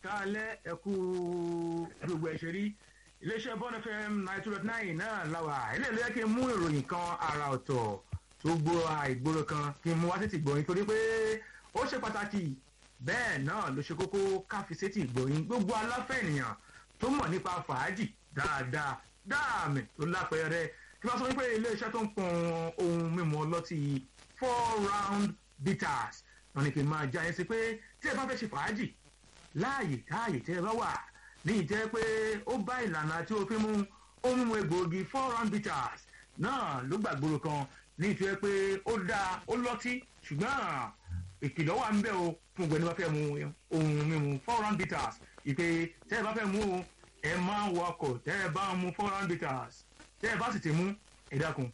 káalẹ́ ẹ̀kú gbogbo ẹ̀ṣẹ̀ rí iléeṣẹ́ bọ́n fm ninety two dot nine náà láwà ilé ìlú yẹ kí n mú ìròyìn kan ara ọ̀tọ̀ tó gbó àìgboro kan kí n mú wá sétí ìgbọ̀nyìn torí pé ó ṣe pàtàkì bẹ́ẹ̀ náà ló ṣe kókó káfí sétí ìgbọ̀nyìn gbogbo aláfẹ́ ènìyàn tó mọ̀ nípa fàájì dáadáa dáàmì tó lápẹẹrẹ kí wọ́n sọ wípé iléeṣẹ́ tó ń pọn ohun mímu ọlọ́tí four round bitters wọn ni kì í máa já yẹn sí pé tí ẹ bá fẹ́ ṣe fàájì láàyè káàyè tẹ́ ẹ bá wà ní ìjẹ́ pé ó bá ìlànà àti òfin mu ohun mímu egbòogi four round bitters náà ló gbàgbóró kan ní ìtura pé ó dáa ó lọ́tí ṣùgbọ́n ìkìlọ̀ wà ń bẹ̀ o fún gbẹ̀ni bá fẹ́ mu ohun mímu four round bitters ìpè tẹ́ ẹ bá fẹ́ mu o ẹ máa ń wakọ̀ tẹ́ ẹ bá ń mu four round bitters tẹ́ ẹ bá sì ti mú ẹ dákun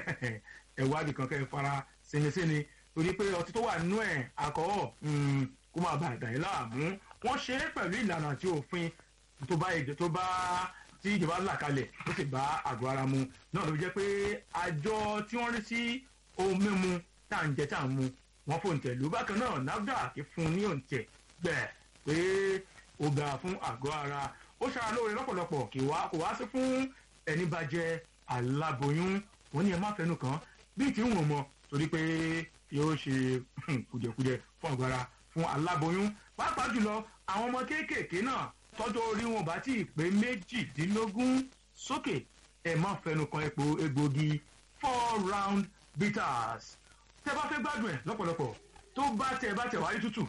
ẹ wádìí kan kẹ́ ẹ fara sinisini torí pé ọtí tó wà nínú ẹ̀ àkọ́ọ̀ kó máa bá àgbà yín láàmú wọ́n ṣe é pẹ̀lú ìlànà àti òfin tó bá èdè tó bá tí ìjọba là kalẹ̀ ó sì bá àgọ́ ara mu náà ló fi jẹ́ pé àjọ tí wọ́n rí sí ohun mímu tá à ń jẹ tá à ń mu wọ́n fò ń tẹ̀ ló bákan náà nafdac fún ní òǹtẹ̀ gbẹ̀ pé ó gbà fún àgọ́ ara ó ṣara lóore lọ́pọ̀lọpọ̀ kì wá kò wá sí fún ẹni bá jẹ aláboyún wọ́n ní ẹ má fẹnu kàn bíi tí ń wọ̀n mọ́ torí pé yóò ṣe kùjẹkùjẹ fún àgọ́ ara fún aláboyún pàápàá jùlọ àwọn ọmọ kéékèèké náà tọ́jú orí wọn bá tí ì pé méjìdínlógún sókè ẹ má fẹnu kan epo egbògi four round bitters tẹ bá fẹ́ gbádùn ẹ̀ lọ́pọ̀lọpọ̀ tó bá tẹ bá tẹ wáyé tútù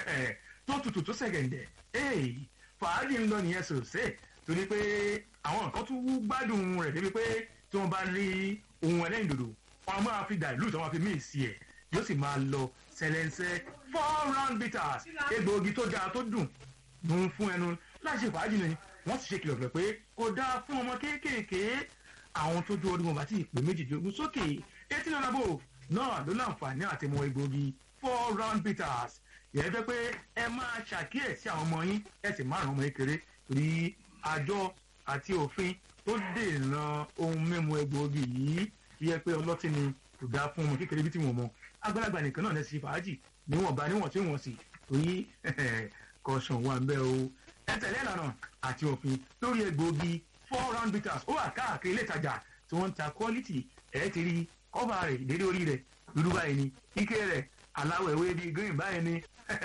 tó tutù tó sẹ̀gẹ̀ǹdẹ̀ fàájì ń lọ nìyẹn sòsè torí pé àwọn nǹkan tún wú gbádùn rẹ̀ débi pé tí wọ́n bá rí ohun ẹlẹ́yìn dòdò wọn máa fi dàlú tí wọ́n fi míì sí ẹ̀ yóò sì máa lọ sẹlẹ̀nsẹ̀ four round bitters egbòogi tó dáa tó dùn ló ń fún ẹnu láti ṣe fàájì ni wọ́n sì ṣe kìlọ̀ pẹ̀ pé kò dáa fún ọmọ kéékèèké àwọn tó dúró orí wọn bá ti pè méjìdínlógún sókè eighty nine above náà ló láǹfààní àti mọ egbòogi four round bitters yẹn jẹ́ pé ẹ máa ṣàkíyèsí àwọn ọmọ yín ẹ sì máa ràn ọmọ yín kéré torí àjọ àti òfin tó dènà ohun mímu egbòogi yìí yẹ pé ọlọ́tí ni kò dáa fún ọmọ kékeré bí tí wọ́n mọ àgbàlagbà nìkan náà lẹ́sìn fàájì níwọ̀nba níwọ̀n tí wọ́n sì torí kọ̀ọ̀sán wà ń bẹ́ o ẹ tẹ̀lé ìlànà àti òfin lórí egbòogi four round bitters ó wà káàkiri ilé ìtajà tí wọ́n ń ta quality ẹ̀ ti rí kọ́ba rẹ̀ ìdérí orí rẹ̀ dúdú báyìí ni ike rẹ̀ aláwọ̀ ewé bíi green báyìí ni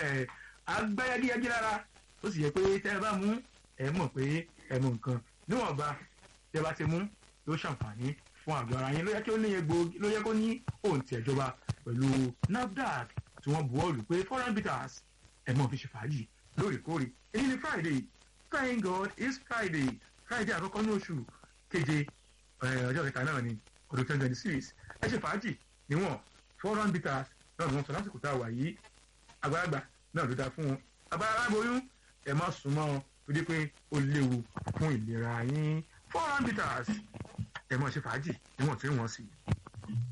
agbáyagíyagí rárá ó sì yẹ pé tẹ́ ẹ bá mú ẹ mọ̀ pé ẹ mú nǹkan níwọ̀nba tẹ́ bá ti mú yóò ṣàǹfààní fún àgọ́ ara yín ló yẹ kí ó ní egbòogi ló yẹ kó ní òǹtì ẹ̀jọba pẹ̀lú nafdac tí wọ́n buwọ́ lù pé foreign bitters ẹ̀ mọ̀ fi ṣe fàájì lóòrèkóòrè èyí ni friday thank god it's friday friday àkọ́kọ́ ní oṣù keje ọjọ́ kẹta náà ni ọdún twenty twenty six ẹ ṣe fàájì níwọ̀n foreign bitters náà ni wọ́n sọ lásìkò tá a wà yìí àgbàlagbà náà ló dáa fún wọn àgbàlagbà aláboyún ẹ má sùn mọ́ ọ torí pé ó léwu fún ìlera yín foreign bitters ẹ mọ̀ ṣe fàájì níwọ̀n tí wọ́n sì.